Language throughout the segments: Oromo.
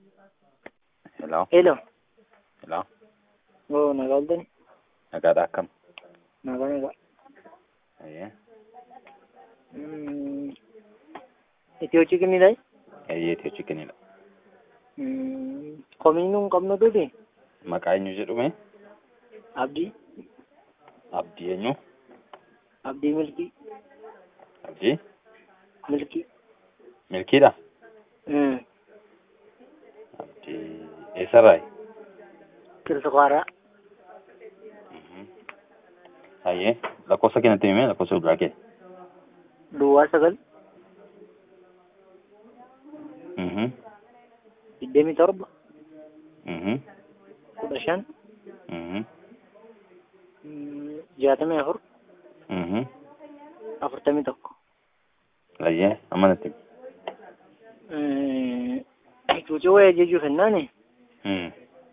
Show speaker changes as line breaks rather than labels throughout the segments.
Hello,
Hello.
hello.
Oo, nagaa ooltani.
Nagaadha akkam?
Nagaa nagaa.
Eeyyee.
Mm, Itiyoo chikinidha.
Eeyyee Itiyoo chikinidha.
Mm, Komii nuun qabnu tuti.
Maqaa eenyu jedhume?
Abdii.
Abdii eenyu?
Abdii Milkii.
Abdii?
Milkii.
Milkiidha?
Mm.
Abdii eessarraayi?
Kilsukaaraa.
Mhm. Eeyyee. Lakkoofsa keenyatti himee lakkoofsa bilbilaa kee?
Duwwaa sagal.
Mhm.
Digdamii torba.
Mhm.
Kudha shan.
Mhm.
mm, Jaatamii afur.
Mhm.
Afurtamii tokko.
Eeyyee. Amma natti himi.
Mm, Cuucii wayii jechuuf hennaani.
Mhm.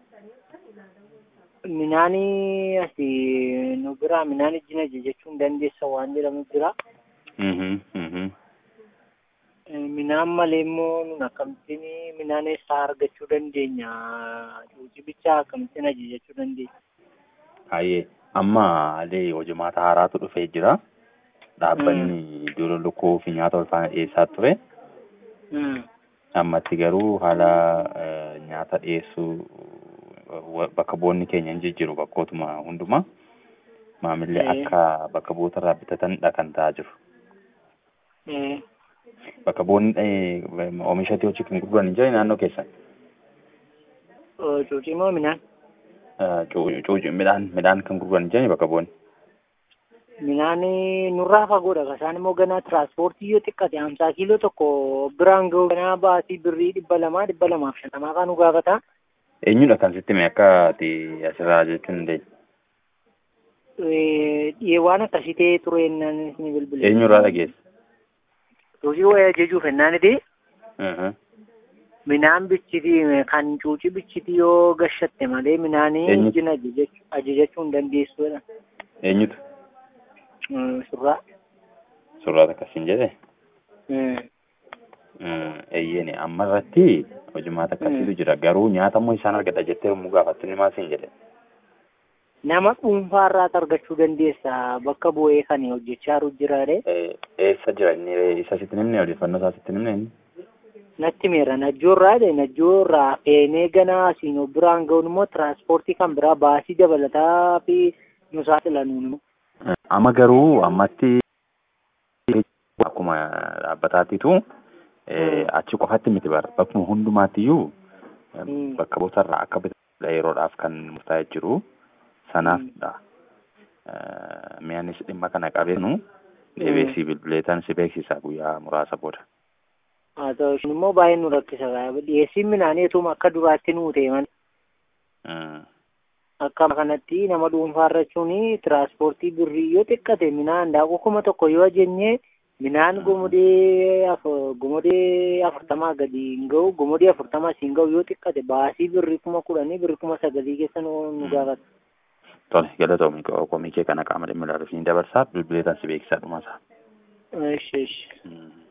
Minaanii asii nu biraa minaan ijjina jechuun dandeessa waan jedhamu jira.
Mhm. Mhm.
Minaan malee immoo nun akkamittiin minaan eessaa argachuu dandeenya? Cuucii bichaa akkamittiin ajajachuu dandeenya?
Hayyee. Amma alee hojimaata haaraatu dhufee jira. Dhaabbanni dura lukkuu fi nyaata wal faana dhiyeessaa ture.
Mm.
Ammatti garuu haala eh, nyaata dhiyeessuu wa- bakka bu'oonni keenya hin jijjiiru bakkootuma hundumaa. Maamilli
Eh.
akka bakka bu'ootarraa bitatanidha kan ta'aa jiru.
Eh,
Bakka bu'oonni eh, oomisha Itiyoo chikin gurguran hin jiran naannoo keessan.
oo, Cuucii moo minaan?
Eh, cuu- cuu- Midhaan midhaan kan gurguran hin jiran bakka bu'oonni.
Minaan nurraa fagoodha. Kasaan immoo ganaa tiraanspoortii yoo xiqqate hamsaa kiiloo tokko biraan gahu ganaa baasii birrii dhibba lamaa dhibba lamaaf shantamaa kan nu gaafata.
Eenyudha kan sitti hime akka ati asirraa jechuun dandeenya?
Eh, Dhiyee waan akkasii ta'ee ture ennaan isin bilbile.
Eenyurraa dhageesse?
Cuucii wayii ajajuuf hennaaniti.
Mhm.
Minaan bichiti kan cuucii bichiti yoo gashatte malee minaanii
Eenyu?
ijjina ajajachuu ajajachuu hin dandeessuudha.
Eenyutu?
Mm, Surraa.
Suuraa akkasiin jedhe?
Mm.
Mm, Eeyyeen amma irratti hojimaata akkasiitu jira. Garuu nyaata immoo isaan argata jettee yommuu gaafattu ni maal siin jedhe?
Nama dhuunfaarraas argachuu dandeessa bakka bu'ee kan hojjechaa jiru jiraadhe.
Eh, Eessa jira inni isa sitti nimne odeeffannoo isaa sitti nimne inni?
Natti meera najjoorraa dhe najjoorraa feenee ganaa asiin biraan ga'uun immoo tiraanspoortii kan biraa baasii dabalataa fi nu saaxilanuun.
Eh, Amma garuu ammatti akkuma dhaabbataattitu eh,
Mm.
achi qofatti miti bara bakkuma hundumaattiyyuu eh,
Mm.
bakka bootarraa akka bitatudha yeroodhaaf kan murtaa'ee jiru sanaafdha. Eh, Mi'aanis dhimma kana qabeenu deebee si bilbileetan si beeksisa guyyaa muraasa booda.
Haa ta'u isheen immoo baay'ee nu rakkisa. Dhiyeessiin midhaanii etuma akka duraatti nuu ta'e malee.
Mm.
akka kanatti nama dhuunfaarra jechuun tiraanspoortii birrii yoo xiqqate minaan daakuu kuma tokko yoo jennee minaan gomodee af- gomodee afurtamaa gadi hin ga'u gomodee afurtamaa siin ga'u yoo xiqqate baasii birrii kuma kudhanii birrii kuma sagalii keessa nu nu
Mm.
gaafata.
Tole galatoomii komii kee kana qaama dhimma ilaaluuf ni dabarsaa bilbileetan si beeksisaa dhumasaa.
Ishi ishi.
Mm.